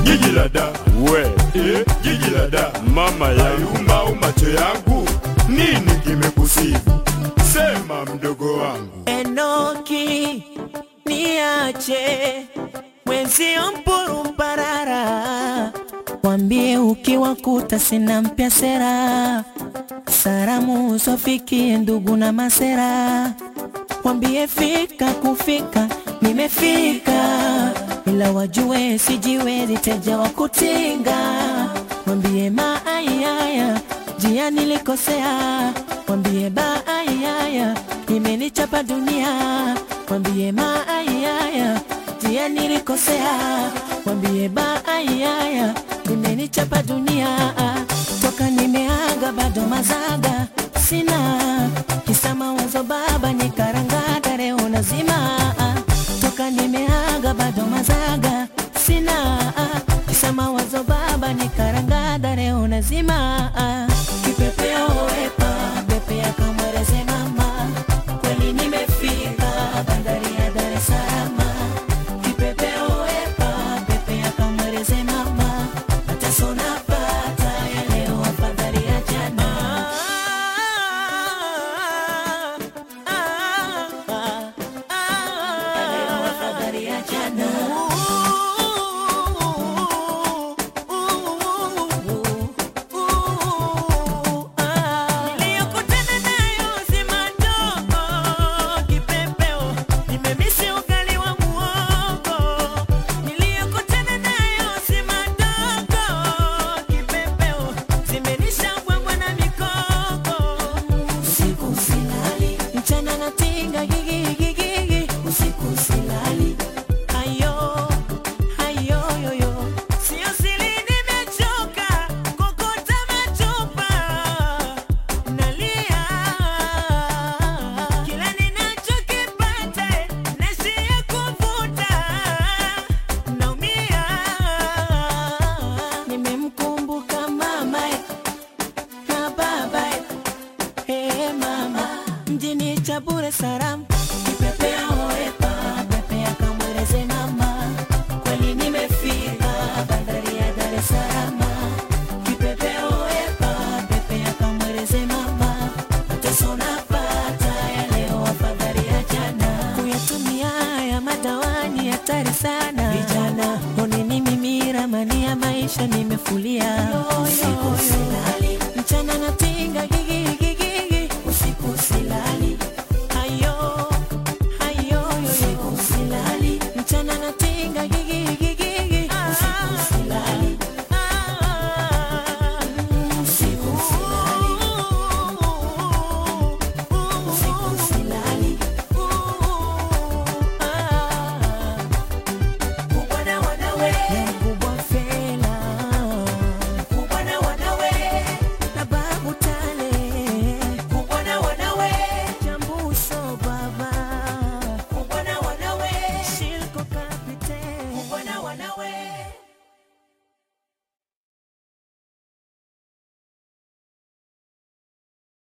jiji la da we eh, jiji la da mama yangu ayumba au macho yangu nini kimekusibu sema mdogo wangu Enoki, niache mwenzio mpurumparara, wambie ukiwakuta sina mpya sera, salamu zofikie ndugu na masera, wambie fika kufika, nimefika ila wajue sijiwezi teja wa kutinga, wambie maayaya jia nilikosea, wambie baayaya imenichapa dunia, wambie maayaya jia nilikosea, wambie baayaya imenichapa dunia, toka nimeaga bado mazaga sina kisa mawazo baba nikarangada leo nazima toka nimeaga bado mazaga sina kisa mawazo baba nikarangada leo nazima kipepeo wepa pepea kamwereze mama kweli nimefika bandari ya Dar es Salaam kipepeo wepa pepea kamwereze mama mateso napata ya leo afadhali ya jana ya leo afadhali ya jana Niliyokutana nayo si madogo, kipepeo, nimemisi ugali wa muhogo. Niliyokutana nayo si madogo, kipepeo, zimenisha bwabwa na mikoko. Usiku silali, mchana natinga gigigigigi, usiku silali. Ayo, ayo, yo, yo. Sio siri nimechoka, kokota machupa. Nalia, kila ninachokipata, naishia kuvuta. Naumia, nimemkumbuka mama na baba Hey mama, mjini Chabure Saram, kipepea oepa, pepea kamweleze mama, kweli nimefika bandari ya Dar es Salaam. Kipepea oepa, pepea kamweleze mama, mateso napata ya leo afadhali ya jana. Kuyatumia ya madawani hatari sana, vijana oneni mimi ramani ya maisha nimefulia, usiku silali